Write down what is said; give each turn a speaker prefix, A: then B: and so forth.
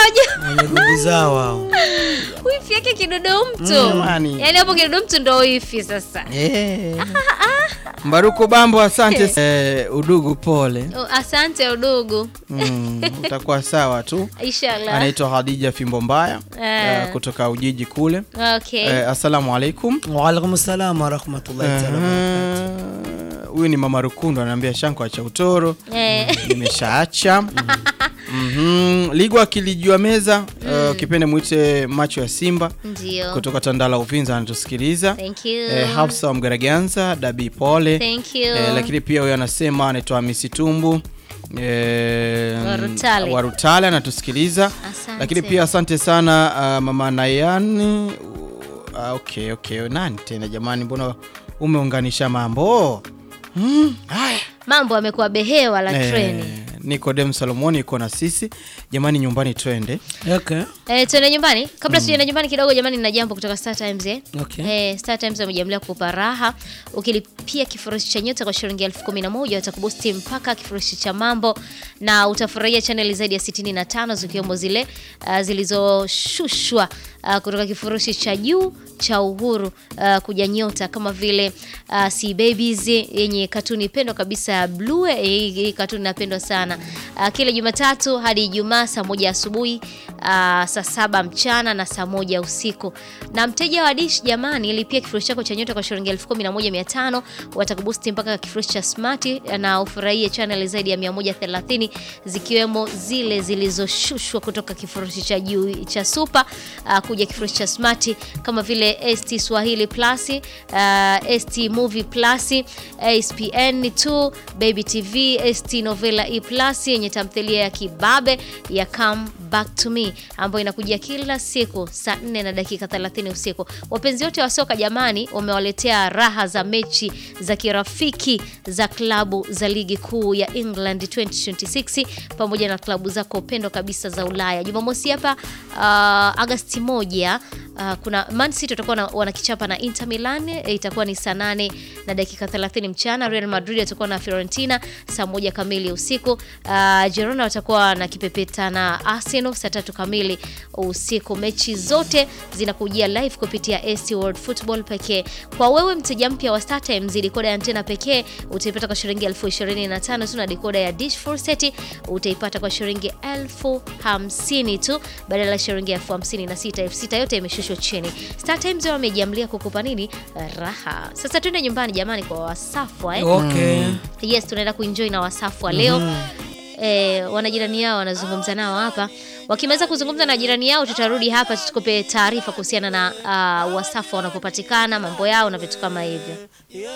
A: unajua
B: wenye nguvu zao hao.
A: wifi yake kidudu mtu
C: Jamani.
A: yaani hapo kidudu mtu ndo wifi sasa
C: Eh. Mbaruku Bambo, asante eh, udugu, pole
A: Oh, asante udugu
C: mm, utakuwa sawa tu.
A: inshallah
C: Anaitwa Hadija Fimbo Mbaya
A: Eh.
C: eh, kutoka Ujiji kule.
A: okay
C: Eh, assalamu alaikum.
B: Waalaikum salam warahmatullahi taala wabarakatuh.
C: Eh, Huyu ni mama Rukundu anaambia shanko acha utoro.
A: Eh.
C: Nimeshaacha. Mhm. Ligwa akilijua meza eh, kipende mwite macho ya Simba
A: ndio
C: kutoka Tandala Uvinza anatusikiliza.
A: thank you
C: Eh, Hafsa wa Mgaraganza, Dabi pole.
A: thank you
C: Eh, lakini pia huyo anasema anaitwa Hamisi Tumbu eh,
A: Warutale.
C: Warutale anatusikiliza.
A: Asante.
C: Lakini pia asante sana uh, mama Nayani. Uh, okay, okay. Nani tena jamani, mbona umeunganisha mambo? Mm, haya.
A: mambo amekuwa behewa la
C: Eh,
A: treni
C: Nikodem Salomoni iko na sisi jamani, nyumbani twende.
B: Okay.
A: Eh, tuende nyumbani kabla tujaenda nyumbani kidogo jamani nina jambo kutoka Star Times eh.
B: Okay.
A: Eh, Star Times wamejiamlia kukupa raha ukilipia kifurushi cha nyota kwa shilingi elfu kumi na moja watakubusti mpaka kifurushi cha mambo na utafurahia chaneli zaidi ya 65 zikiwemo zile uh, zilizoshushwa uh, kutoka kifurushi cha juu cha uhuru uh, kuja nyota kama vile uh, Sea Babies yenye katuni pendwa kabisa ya blue eh, hii hii katuni inapendwa sana uh, kila Jumatatu hadi Ijumaa saa moja asubuhi uh, saa saba mchana na saa moja usiku. Na mteja wa Dish jamani, lipia kifurushi chako cha nyota kwa shilingi elfu kumi na moja mia tano watakubusti mpaka kifurushi cha smart na ufurahie channel zaidi ya 130 zikiwemo zile zilizoshushwa kutoka kifurushi cha juu cha super uh, kuja kifurushi cha smart kama vile ST Swahili Plus, uh, ST Movie Plus, ASPN2, Baby TV, ST Novela E Plus yenye tamthilia ya kibabe ya Come Back to Me ambayo inakujia kila siku saa 4 na dakika 30 usiku. Wapenzi wote wa soka jamani, wamewaletea raha za mechi za kirafiki za klabu za ligi kuu ya England 2026 pamoja na klabu zako pendwa kabisa za Ulaya. Jumamosi hapa uh, Agasti moja Uh, kuna Man City watakuwa na- wanakichapa na Inter Milan eh, itakuwa ni saa 8 na dakika 30 mchana. Real Madrid watakuwa na Fiorentina saa moja kamili usiku. Uh, Girona watakuwa na kipepeta na Arsenal saa tatu kamili usiku. Mechi zote zinakujia live kupitia ST World Football pekee. Kwa wewe mteja mpya wa StarTimes, dekoda ya antena pekee utaipata kwa shilingi elfu ishirini na tano tu na dekoda ya dish full set utaipata kwa shilingi elfu hamsini tu badala ya shilingi elfu hamsini na sita elfu sita yote imeshushwa chini. StarTimes wao wamejiamlia kukupa nini? Raha. Sasa twende nyumbani jamani, kwa Wasafwa eh?
B: Okay.
A: Yes, tunaenda kuenjoy na Wasafwa leo. Eh, wanajirani yao wanazungumza nao hapa. Wakimaliza kuzungumza na jirani yao, tutarudi hapa tukupe taarifa kuhusiana na uh, Wasafwa wanapopatikana, mambo yao na vitu kama hivyo.